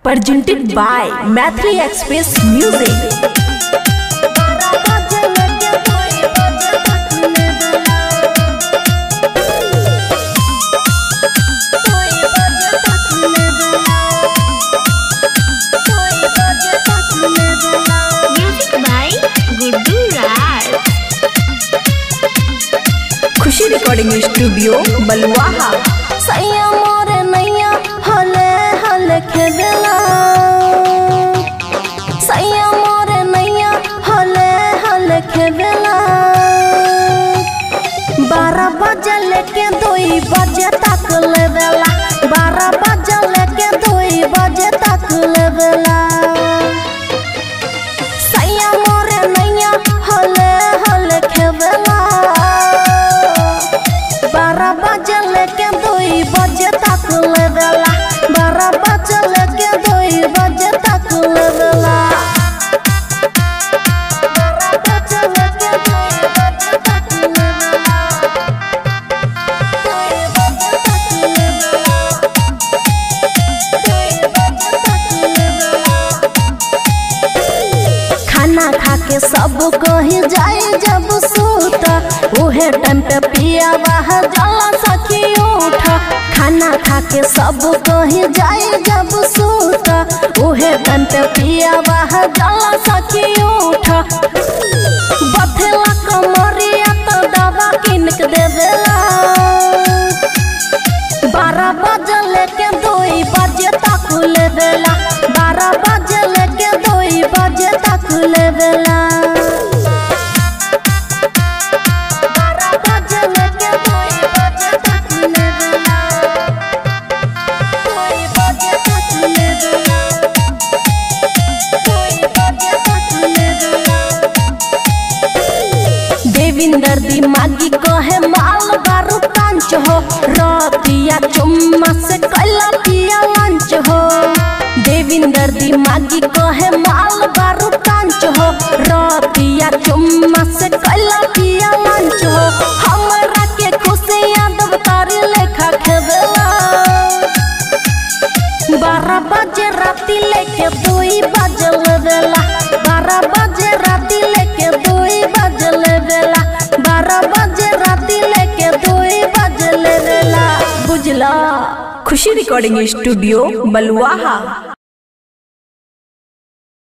presented by Mathri Express Music. Music by Guddu Raj. Khushi recording studio Baluaha सैया मोरे नैया हले हले खेदेला सैया मोरे नैया हले हले खेदेला बारह बजे लेके दुई बजे तक लेवेला बारह बजे लेके दुई बजे तक लेवेला सैया मोरे नैया हले हले खेदेला बारह बजे लेके दुई बजे तक लेवेला बारह बजे लेके दुई बजे तक लेवेला बारह बजे लेके दुई बजे तक लेवेला दुई बजे तक लेवेला दुई बजे तक लेवेला खाना खा के सब कही जाए जब सूत उहे टाइम पे पिया वाह जला सखी उठ खाना खा के सब कही जाए जब सूत उहे टाइम पे पिया वाह जला सखी उठ बथेला कमरिया तो दवा किन के देवेला बारह बजे लेके दुई बजे तक लेवेला बारह बजे लेके दुई बजे तक लेवेला बारह बजे लेके दुई बजे तक लेवेला दुई बजे तक लेवेला दुई बजे तक लेवेला देविंदर दिमागी कहे माल बारू कांच हो रतिया चुम्मा से कैला पिया लंच हो देविंदर दिमागी कहे माल बारू कांच हो रतिया चुम्मा से कैला पिया लंच हो हमरा के खुशी यादव तारी लेखा खेवेला बारह बजे राती लेके दुई बजे लेवेला बारह बजे राती लेके दुई बजे लेवेला बारह बजे राती लेके दुई बजे लेवेला बुझला खुशी रिकॉर्डिंग स्टूडियो बलुआहा